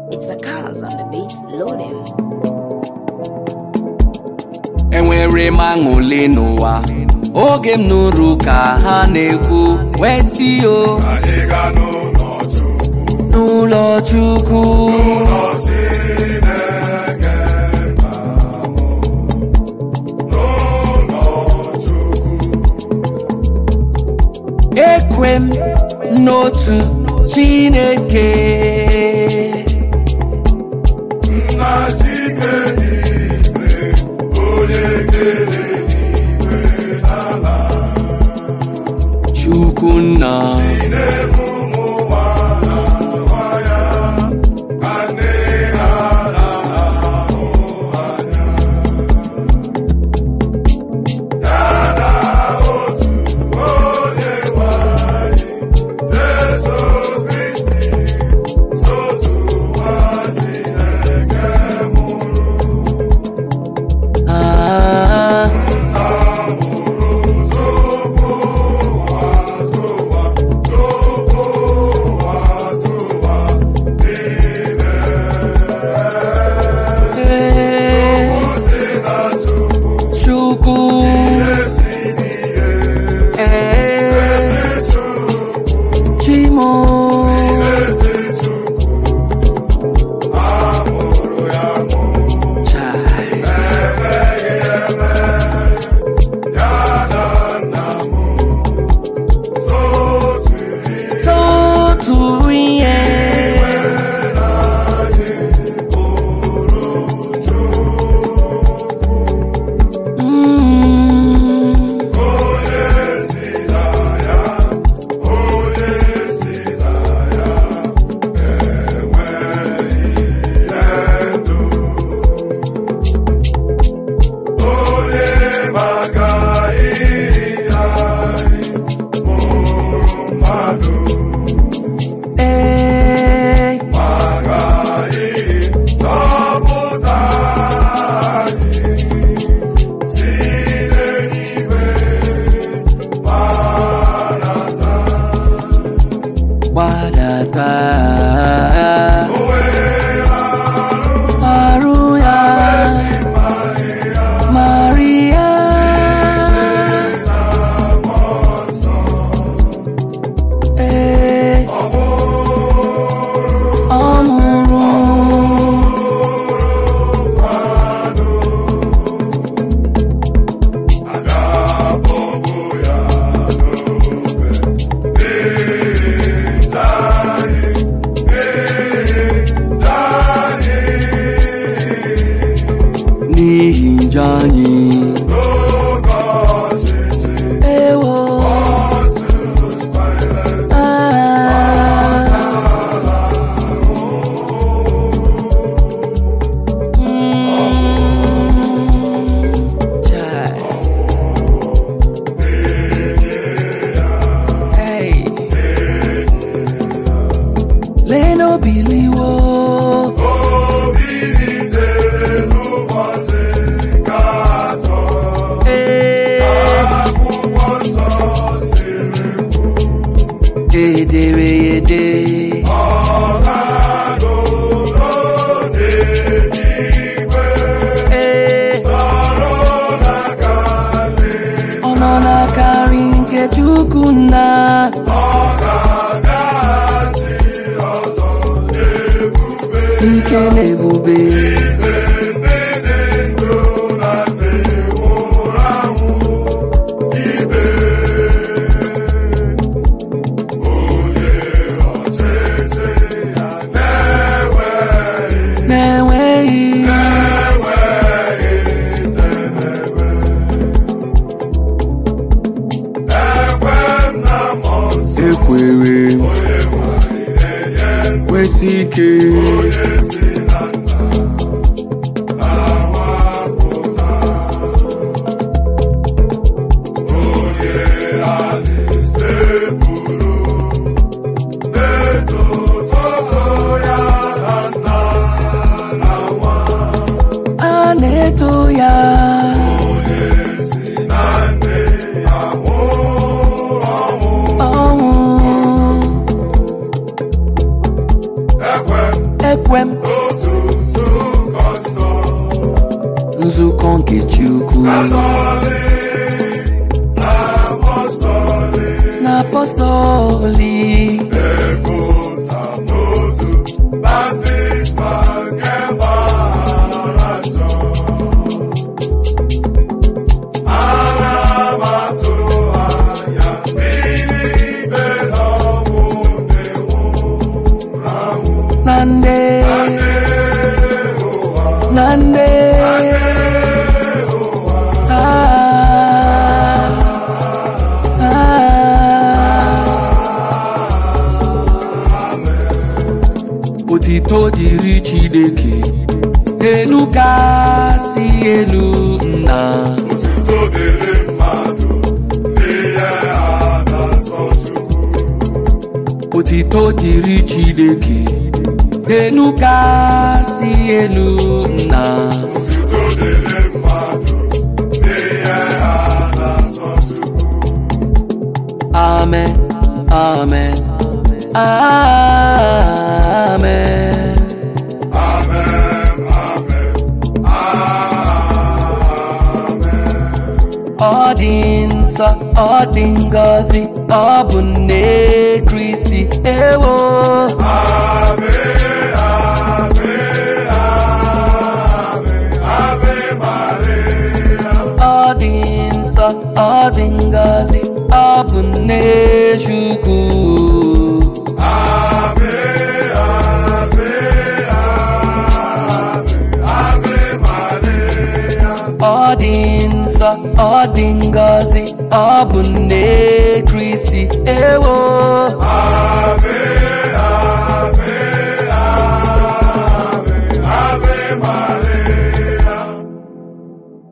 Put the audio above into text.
It's a cause on the beats loading. enwere m aṅụle n'ụwa oge m nụrụ ka ha na-ekwu wee si o Anyị ga n'ụlọ Chukwu, n'ụlọ chukwu ụlọ Chineke nna m, n'ụlọ Chukwu, ekwe m n'otu chineke nna Chike n'igwe, onye kere n'igwe n'ala, chukwu nna na-eme ụmụ nwa na nwa ya, ka nne ha na-ahụ anya. Ya na otu onye nwe anyị, Jesu Kristi, sotu nwa Chineke mụrụ. ah, eh, chukwu eh, chimo Chai. Sotu ihe Mm. Eh, gbadata arụ ya Maria ee ọ mụrụ n'ihi njọ anyị ewo ah. Mm. Chai. Hey. Leno biliwo Eh. ederede ee ọ nọ n'akarị nke chukwu nna ike na ebube na-enweghị ekwere kwesị ike a na-eto ya ọnwụ ekwe m otu nzukọ nsọ nzukọ nke Chukwu katọlik na apọstọlik na apọstọlik epụta n'otu baptizma nke mgbaghara njọ ana m atụ anya mbilite n'ọnwụ ndị nwụrụ anwụ na nde na nde Ah, ah. otito dịrị Chineke elu kasị elu nna Otuto dịrị mmadụ n'ihe a na-asọ Chukwu otito dịrị Chineke elu kasị elu nna Otuto dịrị mmadụ n'ihe a na-asọ Chukwu amen amen amen Amen, amen, amen. ọ dị nsọ ọ dị ngọzi ọ bụ nne Kristi ewo Ave, ave, ave, ave Maria. ọ dị nsọ ọ dị ngọzi ọ bụ nne Chukwu Ave, ave, ave, ave Maria. ọ dị nsọ ọ dị ngọzi ọ bụ nne Kristi ewo Ave,